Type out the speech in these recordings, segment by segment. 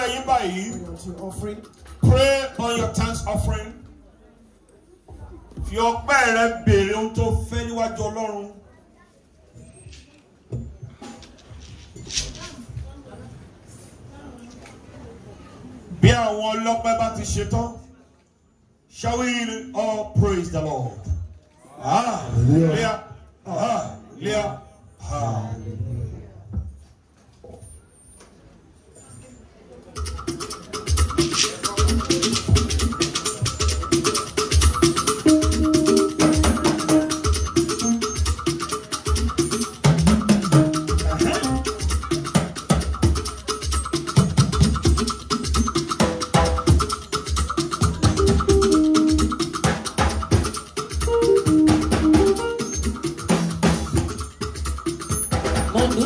ọpẹ́ yín báyìí. Pray unto your offering. Pray on your thanks offering. Fi ọpẹ́ rẹ béèrè ohun tó fẹ́ níwájú Ọlọ́run. Bí àwọn ọlọ́pẹ́ bá ti ṣe tán, shall we all praise the Lord? Hallelujah. Hallelujah. Hallelujah. Mo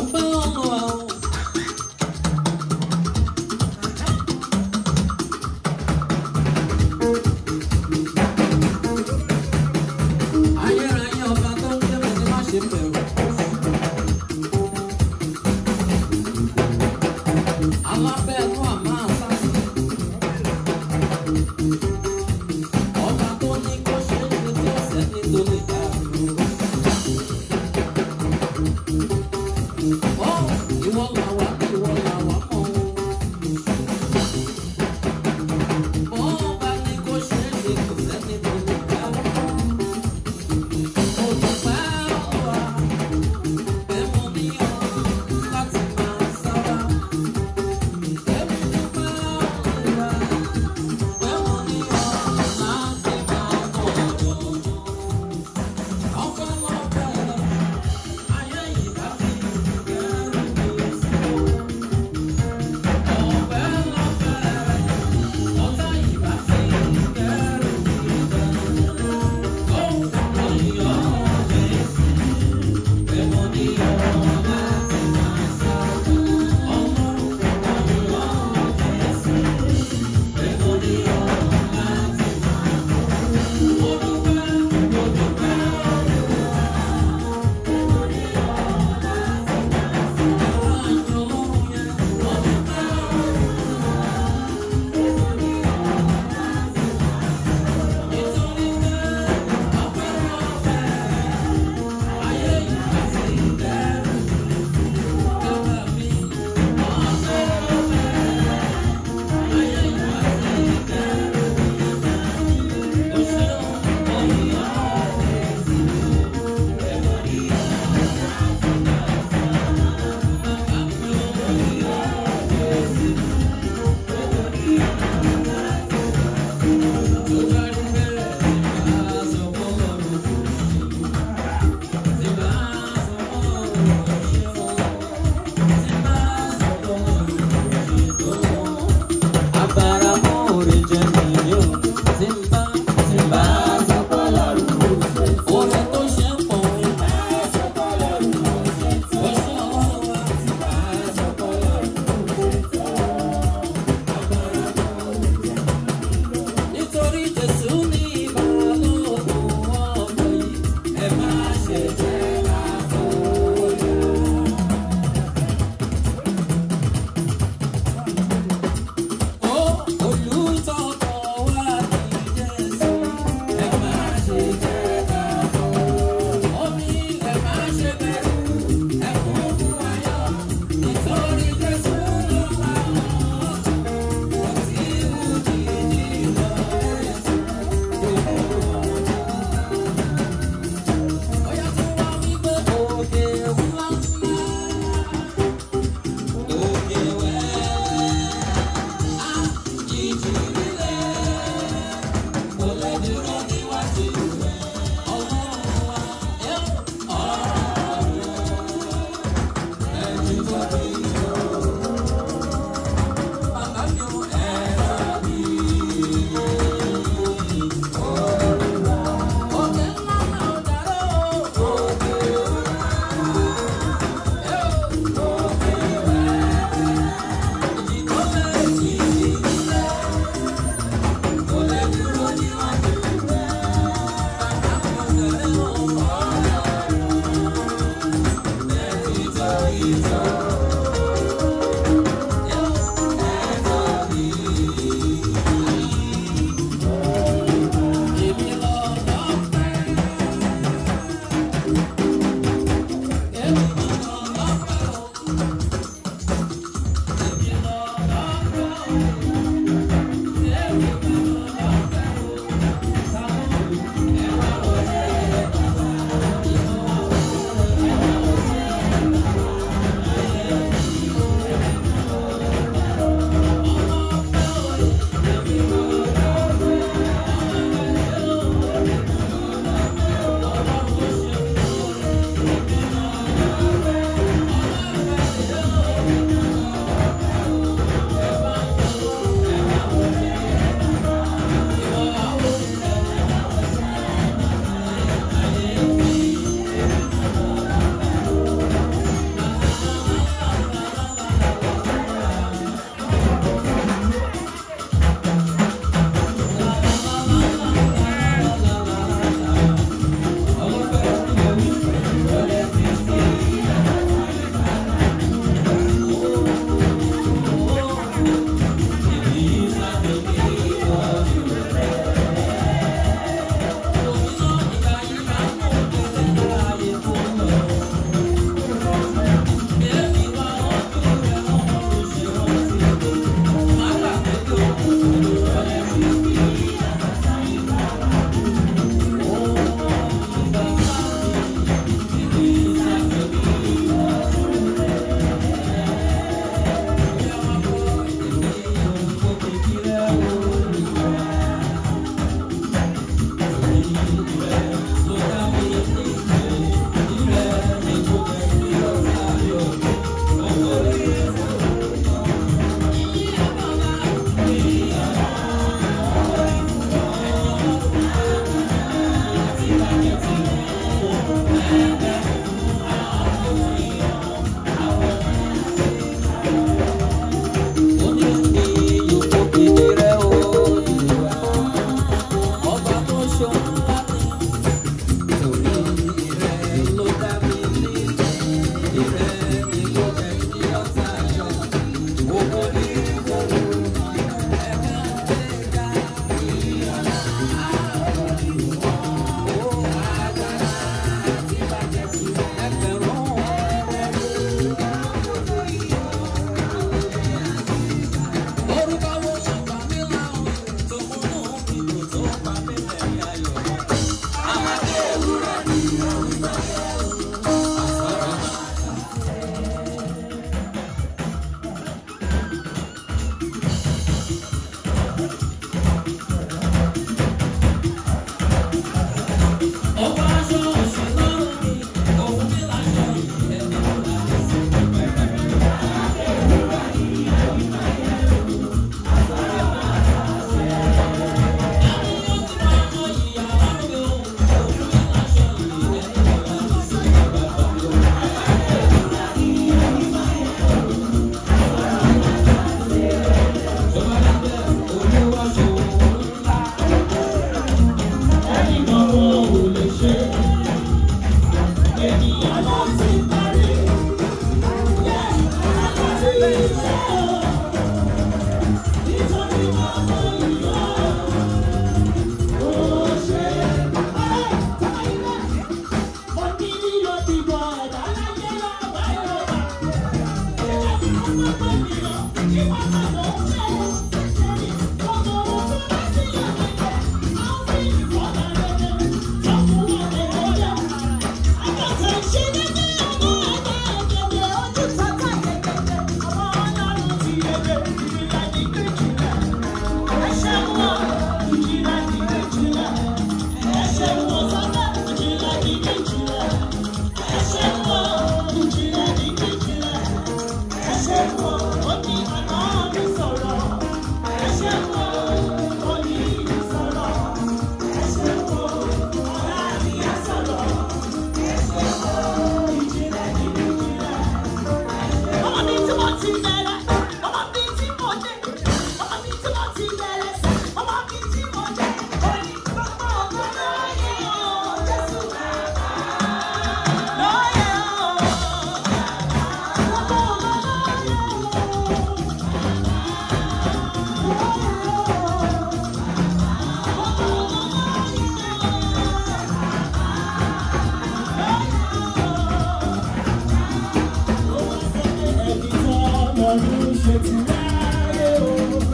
ti ráyè o.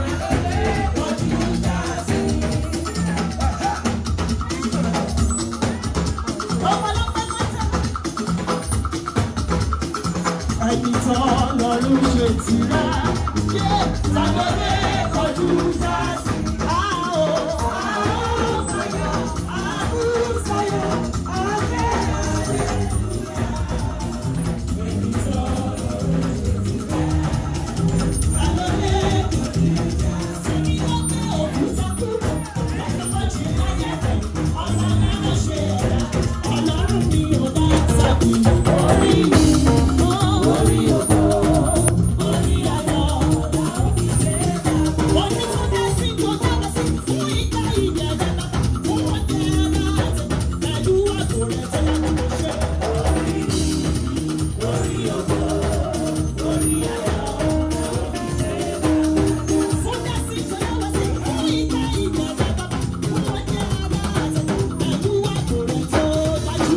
Ọ̀pọ̀lọpọ̀ mọ́tò. Ẹni tó lọ́rùn ṣe ti rá. Yé Sàgbọ́dé kọjú sáàsì. Àó àó sayọ̀ àbú sayọ̀ àbẹ́ àbẹ́. Ẹni tó lọ́rùn ṣe ti rá. Sàgbọ́dé kọjú sáàsì. Ẹni tó gbé òkúta kúrò. Lọ́sọ̀kọ̀ jì láyé rẹ̀. Ọ̀sán náà ló ṣe ẹ̀dá. Ọlọ́run mi ò dá sábì. Orí mi, orí ògo, orí ayọ̀, ọ̀la òfìsè. Orí tó dá sí tó dábàá sí fún ìgbà ìjẹ̀dá bàbá. Fún ọjọ́ ẹ̀dá àti pẹ̀lú àgọ́ rẹ̀ tó yẹ kó ṣe. Orí mi, orí ògo, orí ayọ̀, ọ̀la òfìsè. Fún dá sí tó dábàá sí fún ìgbà ìjẹ̀dá bàbá. Fún ọjọ́ ẹ̀dá àti pẹ̀lú àgọ́ rẹ̀ tó dájú.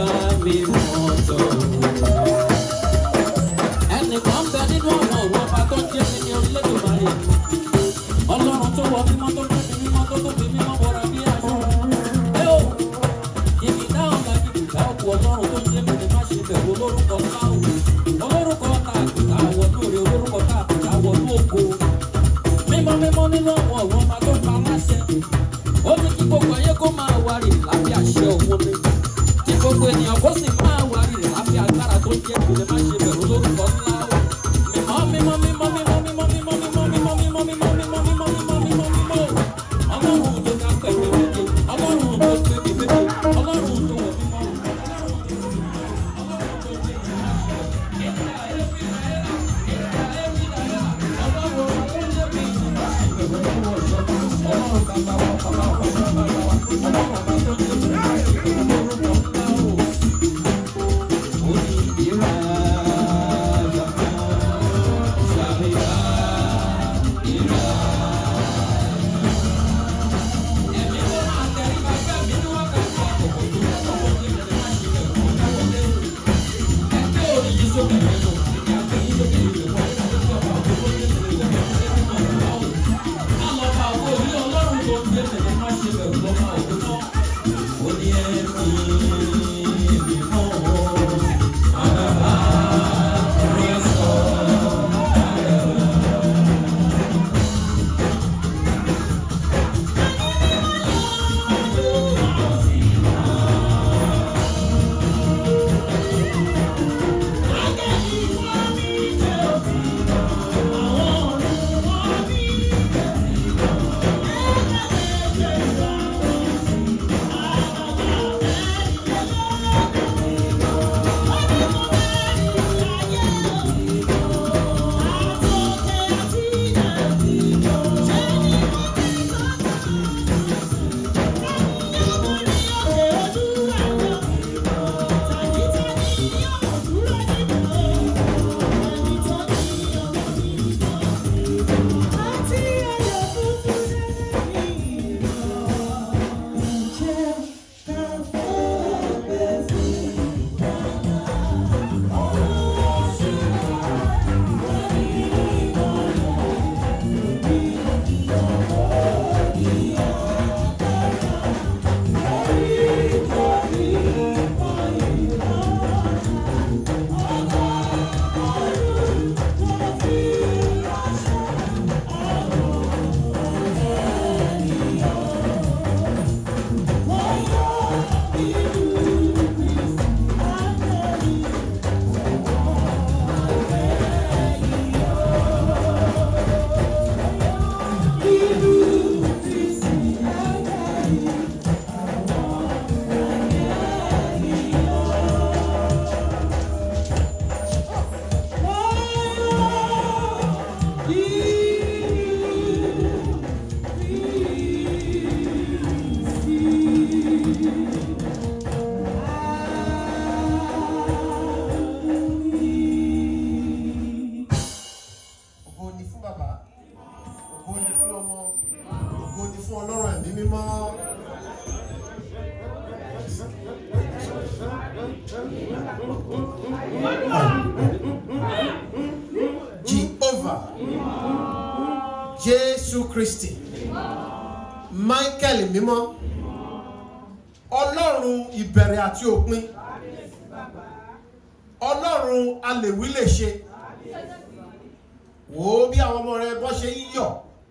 mi mọ̀ tọ̀. Ẹnìkan bẹ nínú àwọn ọ̀rọ̀ ọba tó ń jẹ́ mi ní Olódùmarè. Ọlọ́run tó wọ mímọ́ tó tó fi mímọ́ tó tó fi mímọ́ bọ̀rọ̀ bí aṣọ. Ẹ o, ìbìdá ọ̀la ìbìdá òkú ọlọ́run tó ń jẹ́ mi ní má ṣe bẹ̀rù olórúkọ káwù. Olórúkọ tá àkùtà wọnú rẹ̀ olórúkọ tá àkùtà wọnú ògo. Mímọ́ mímọ́ nínú àwọn ọ̀rọ̀ ọba tó pa láṣẹ. Ó ní kí gbogbo ayé kó máa wárì lábẹ́ àṣẹ òun ni. Kí gbogbo ènìyàn kó sì máa wárì lábẹ́ agbára tó ń jẹ́ mi ní má ṣe bẹ̀rù olórúkọ ńlá o. Mímọ́ mímọ́ mímọ́ mímọ́ mímọ́ mímọ́ mímọ́ mímọ́ mímọ́ mímọ́ mímọ́ mímọ́ mímọ́ mímọ́ mímọ́. Ọlọ́run tó ká pẹ̀lú méje, ọlọ́run tó tóbi méje, ọlọ́run tó wọ̀ mímọ́. ògo ni fún bàbá ògo ni fún ọmọ ògo ni fún ọlọ́run ẹ̀mí mímọ́. Jehovah Jésù Kristi Michael mímọ́ ọlọ́run ìbẹ̀rẹ̀ àti òpin ọlọ́run alèwí lè ṣe wò ó bí àwọn ọmọ rẹ bọ́ ṣe ń yọ̀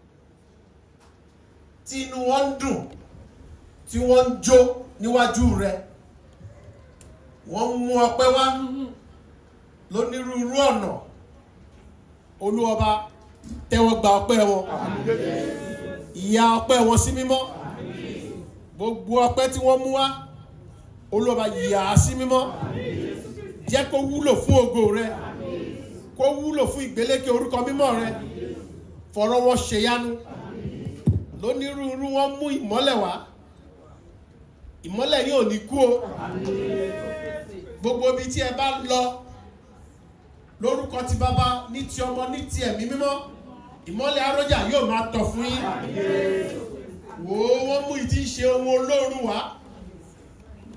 tí inú wọn ń dùn tí wọ́n ń jó níwájú rẹ wọ́n ń mú ọpẹ́ wá lónírúurú ọ̀nà olúọba tẹ́wọ́ gba ọpẹ́ wọn ìyà ọpẹ́ wọn sí mímọ́ gbogbo ọpẹ́ tí wọ́n mú wá olúọba yà á sí mímọ́ jẹ́ kó wúlò fún ògo rẹ kó wúlò fún ìgbélékè orúkọ mímọ́ rẹ fọ̀rọ̀ wọn ṣèyanu lónírúurú wọn mú ìmọ́lẹ̀ wá ìmọ́lẹ̀ yóò ní kú o gbogbo ibi tí ẹ bá lọ lórúkọ ti bàbá ní ti ọmọ ní ti ẹ̀mí mímọ́ ìmọ́lẹ̀ arójà yóò máa tọ̀ fún yín wò ó wọ́n mú ìdí ṣe ohun olóòrùn wá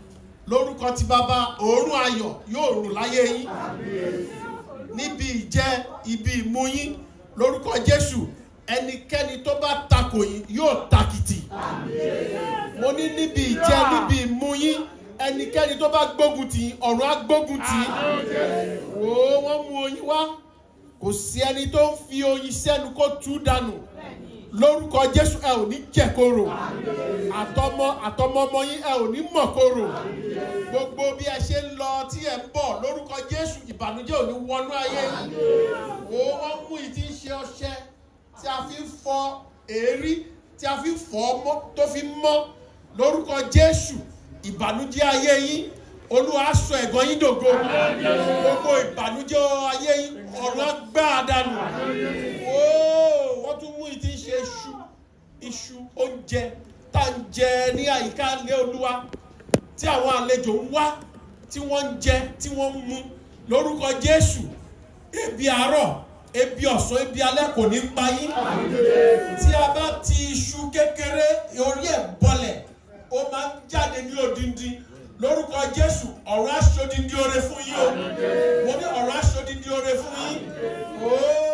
lórúkọ ti bàbá òórùn ayọ̀ yóò rùn láyé yín níbi ìjẹ ibi ìmú yín lórúkọ jésù ẹnikẹ́ni tó bá takò yín yóò takìtì mo ní níbi ìjẹ níbi ìmú yín ẹnikẹ́ni tó bá gbógun tì yín ọ̀run á gbógun tì yín wò ó wọ́n mú oyin wá kò sí ẹni tó ń fi oyin sẹ́nu kó tú dànù lórúkọ jésù ẹ ò ní jẹ̀koro àtọmọ àtọmọ ọmọ yín ẹ ò ní mọ̀koro gbogbo bí ẹ ṣe ń lọ tí ẹ ń bọ̀ lórúkọ jésù ìbànújẹ́ ò ní wọnú ayé yín wò ó wọ́n mú ìdí ń ṣe ọṣẹ tí a fi ń fọ èérí tí a fi ń fọ ọmọ tó fi ń mọ́ lórúkọ jésù ìbànújẹ́ ayé yín olúwa á sọ ẹ̀gàn yín dògo gbogbo ìbànújẹ́ ayé yín ọ̀run á gbá a dànù Óò, wọ́n tún mú ìdí ń ṣe iṣu iṣu oúnjẹ tá à ń jẹ ní àyíká ilé olúwa tí àwọn àlejò ń wá tí wọ́n ń jẹ tí wọ́n ń mu lórúkọ jésù ebi àárọ̀ ebi ọ̀sán ebi alẹ́ kò ní pa yín tí a bá ti iṣu kékeré orí ẹ̀ bọlẹ̀ ó máa ń jáde ní odindi lórúkọ jésù ọ̀rọ̀ aṣodindi oore fún yín o mo ní ọ̀rọ̀ aṣodindi oore fún yín ooo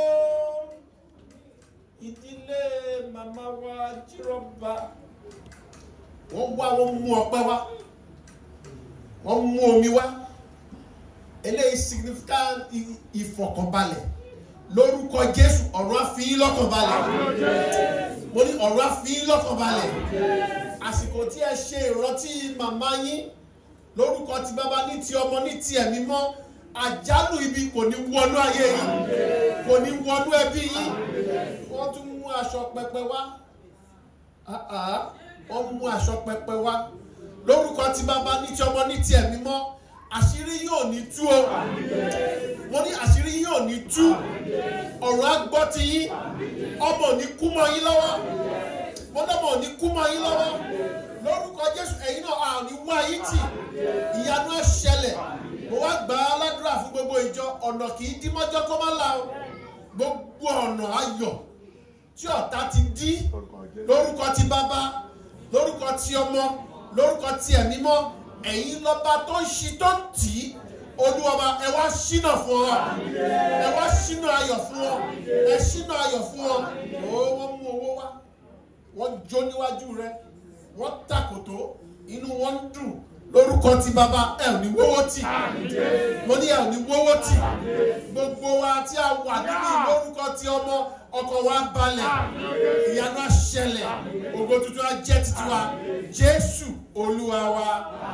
ìdílé màmá wa jíròba wọ́n wá wọ́n mú ọpẹ́ wá wọ́n mú omi wá eléyìí significant i- ìfọ̀kànbalẹ̀ lórúkọ jésù ọ̀rọ̀ àfihàn lọ́kànbalẹ̀ mo ní ọ̀rọ̀ àfihàn lọ́kànbalẹ̀ àsìkò tí ẹ ṣe ìrántí màmá yín lórúkọ ti bàbá ní ti ọmọ ní ti ẹ̀mí mọ́ àjálù ibi kò ní wọnú ayé yín kò ní wọnú ẹbí yín wọ́n tún mú aṣọ pẹpẹ wá Ah, ah, wọ́n mú aṣọ pẹpẹ wá lórúkọ ti bàbá ní ti ọmọ ní ti ẹ̀mí mọ́ àṣírí yóò ní tú o mo ní àṣírí yóò ní tú ọ̀rọ̀ á gbọ́ ti yín ọmọ ò ní kú mọ́ yín lọ́wọ́ mo lọ́mọ ò ní kú mọ́ yín lọ́wọ́ lórúkọ jésù ẹ̀yin náà a ò ní wá yín tì ìyanu ẹ̀ ṣẹlẹ̀ mo wá gbà á ládùúrà fún gbogbo ìjọ ọ̀nà kì í dí mọ́jọ́ kó má la o gbogbo ọ̀nà ayọ̀ tí ọ̀tá ti dí lórúkọ ti bàbá lórúkọ ti ọmọ lórúkọ ti ẹ̀mí mọ́ ẹ̀yin lọ́ba tó ń ṣi tó ń tì í olúwọba ẹ wá ṣínà fún ọ ẹ wá ṣínà ayọ̀ fún ọ ẹ ṣínà ayọ̀ fún ọ ó wọ́n mú owó wá wọ́n jó níwájú rẹ wọ́n takòtó inú wọn ń dùn lórúkọ ti bàbá ẹ ò ní wówó tì mo ní ẹ ò ní wówó tì gbogbo wa tí a wà níbí lórúkọ ti ọmọ ọkọ̀ wa balẹ̀ ìyanu àṣẹlẹ̀ ògo tuntun á jẹ́ títí wa jésù olúwa wa.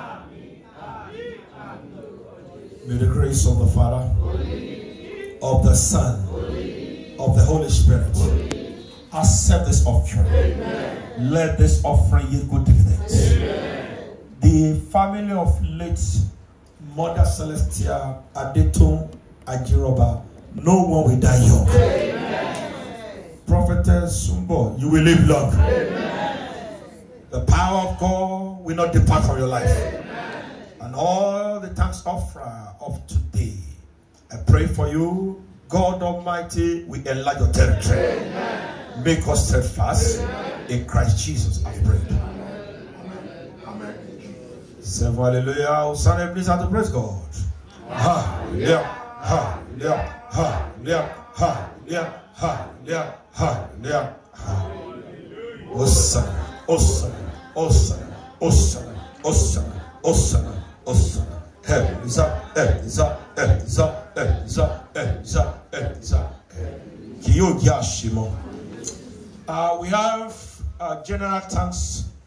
May the grace of the Father, of the Son, of the Holy Spirit accept this offering. Let this offering yield good dividends. The family of late Mother Celestia Adetun Ajiroba, no one will die young. Prophetess Sumbo, you will live long. The power of God will not depart from your life and all the thanks offer of today. I pray for you, God Almighty, we enlarge your territory. Make us steadfast in Christ Jesus. I pray. Say hallelujah. Hosanna, please have to praise God. Hallelujah. Hallelujah. Hallelujah. Hallelujah. Hallelujah. Hallelujah. Hallelujah. Hosanna. Hosanna. Hosanna. Hosanna. Hosanna. Hosanna. Hosanna. Elisa, Elisa, Elisa, Elisa, Elisa, Elisa. Kì yóò jẹ́ àṣemọ́. Uh, we have uh, general thanks